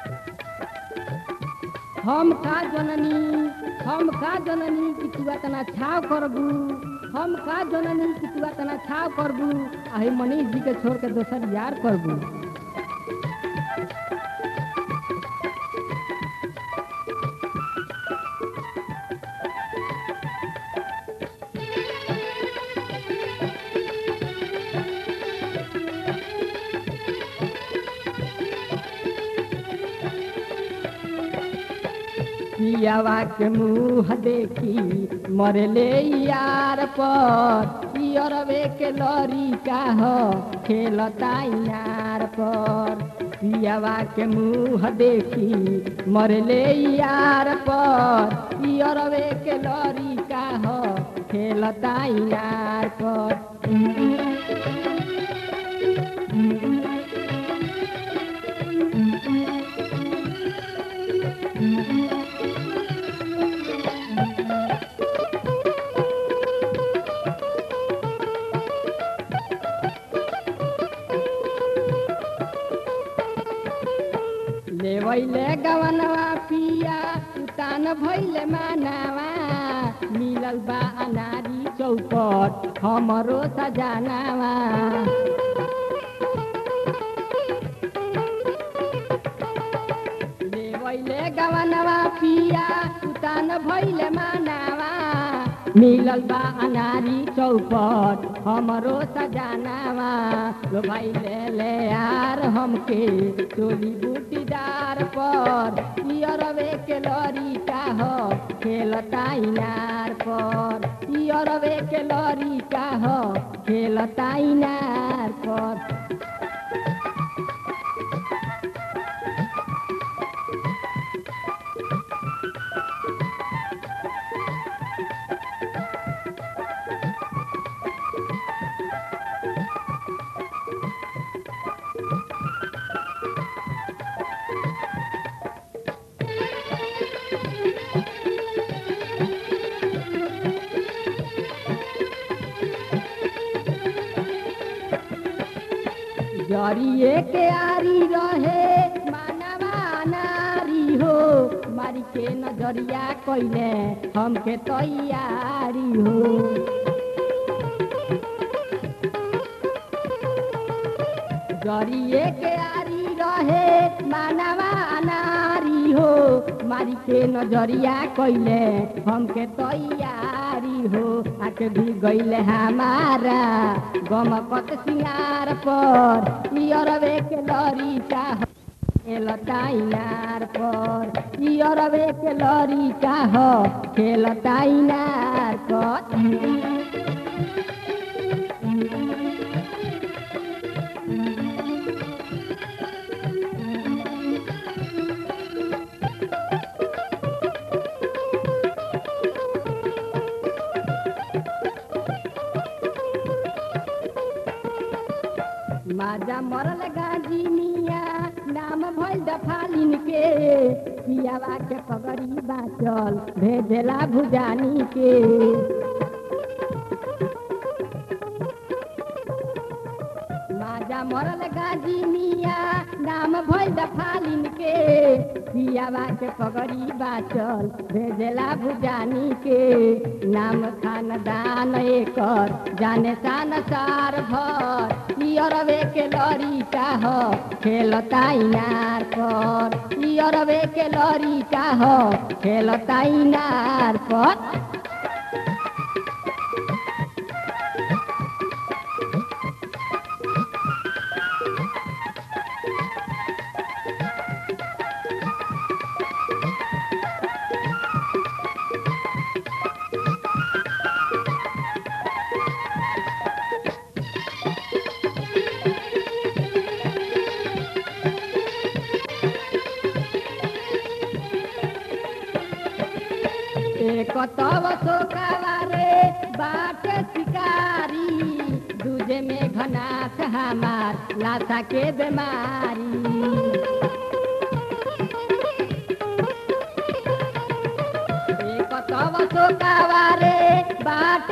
हम का जननी हम का जननी कि तू तना छाव करबू हम का जननी कि तू तना छाव करबू आही मनीष जी के छोड़ के दोसर यार करबू पियावा के मुँह देखी मरले यार पर पियरवे के लड़ी का हो खेलता इनार पर पियावा के मुँह देखी मरले यार पर पियरवे के लड़ी का हो खेलता इनार पर लेवैले गवनवा पिया उतान भैले मानावा मिलल बा अनारी चौपट हमरो सजानावा लेवैले गवनवा पिया उतान भैले मानावा मिलल बा अनारी चौपट हमरो सजानावा लो भाई ले ले यार हमके चोली बूटीदार पर पियरवे के लड़ी का हो खेलता इनार पर पियरवे के लड़ी का हो खेलता इनार पर जरिए के आरी रहे मानवा नारी हो मारी के नजरिया कैले हमके तैयारी हो जरिए के आरी रहे मानवा नारी हो मारी के नजरिया कैले हमके तैयारी हो आके भी गईले हमारा गमकत सिंगार पर पियरवे के लड़ी का खेलता इनार पर पियरवे के लड़ी का हो खेलता इनार पर माजा मरल गाजी मिया नाम भइल दफालिन के पियावा के पगड़ी बाचल भेजला भुजानी के माजा मरल गाजी मिया नाम भइल दफालिन के पियावा के पगड़ी बाचल भेजला भुजानी के नाम खानदान एकर जाने सान सार भर पियरवे के लड़ी का हो खेलता इनार पर पियरवे के लड़ी का हो खेलता इनार पर एक तव सोकावारे बाट शिकारी दूजे में घनाथ हमार लाशा के बीमारी एक तव सोकावारे बाट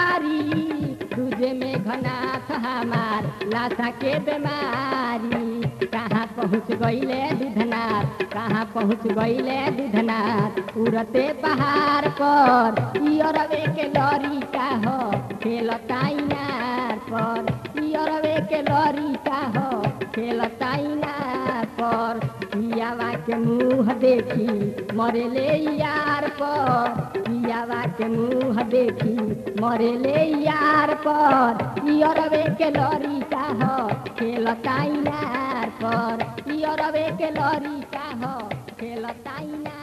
शिकारी दूजे में घनाथ हमार लाशा के बीमारी कहाँ पहुँच गईले दूधनाथ कहाँ पहुँच गईले दूधनाथ उड़ते पहाड़ पर इरवे के लड़ी का हो खेलता इनार पर इरवे के लड़ी का हो खेलता इनार पर पियावा के मुँह देखी मरेले यार पर पियावा के मुँह देखी मरेले यार पर इरवे के लड़ी का हो खेलता इनार पर इरवे के लड़ी का हो खेलता इनार